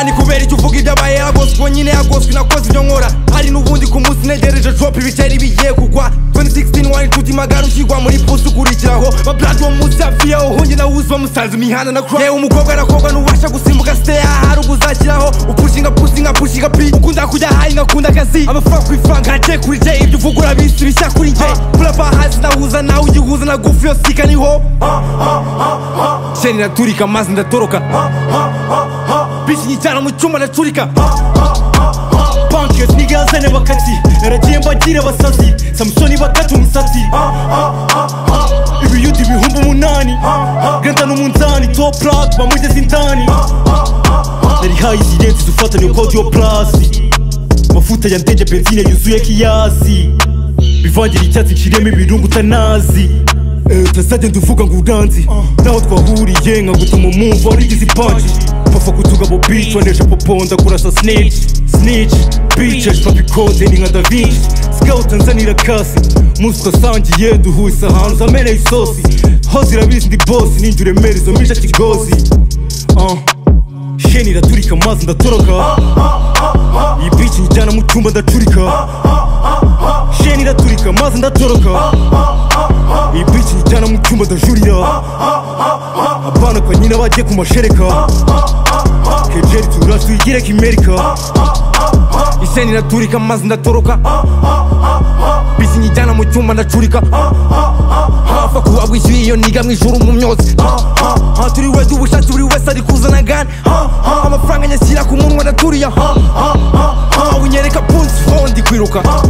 ni kubera icyo uvuga ibyabaye yagoswe ubwo nyine yagoswe nakoze ibyo nkora hari n'ubundi ku munsi ntegereje drop ibitari bigiye kugwa 2016 wari inshuti magara ushyirwa muri pusi ukurikiraho baburadi wo munsi hafi yaho hunge na wuzuba musanze imihanda na kura yewe umukobwa nakobwa ntubasha gusimbuka siteya hari ubuzashyiraho upushinga pushinga pushinga pi ukunda kujya hayi ngakunda akazi amafaranga ku ifaranga ntagiye kuri je ibyo uvuga urabisi bishya kuri je burava hasi nahuza nawe ugihuza na gufi yo sika niho sheni iraturika amazi ndatoroka bishinyijyana mu cyumba ndacurika pankesi nigazane bakati naragiye mbagire basazi samusoni bakata umusatsi ibiyuti ibihumbi umunani ganta n'umunzani toplak bamugeze indani nari hayi sirensi zufatanye kodiyo purasi mafuta ya ndege benzine yuzuye kiyasi bivangira icyatsi nciremo ibirungu utanazi Eh, utazajya nduvuga ngo uranzi naho twahuriye nkagutuma umwumva warigize ipanji pfa kutugabo bici wanesha poponda kurasa snitch snitch bici ashpabikoze ni nka davinci sikawuta nzanira kasi umunsi twasangiye duhuse ahantu zameneye isosi ho zirabizi ndi bosi ninjye uremera izo mica kigozi Ah. sheni iraturika amazi ndatoroka iyi bici njyana mu cyumba ndacurika sheni iraturika amazi ndatoroka iyi bici njyana mu cyumba ndajurira abana kwa nyina bagiye ku mashereka kejeri turaje tuyigire kimerika isheni iraturika amazi ndatoroka bisinyijyana mu cyumba ndacurika hafa kuba bwishyuye iyo niga mu ijuru mu myotsi turi wese ubushatsi buri wese ari kuzana gani amafaranga nyashyira ku munwa ndaturiya unyereka punsi fondi kwiruka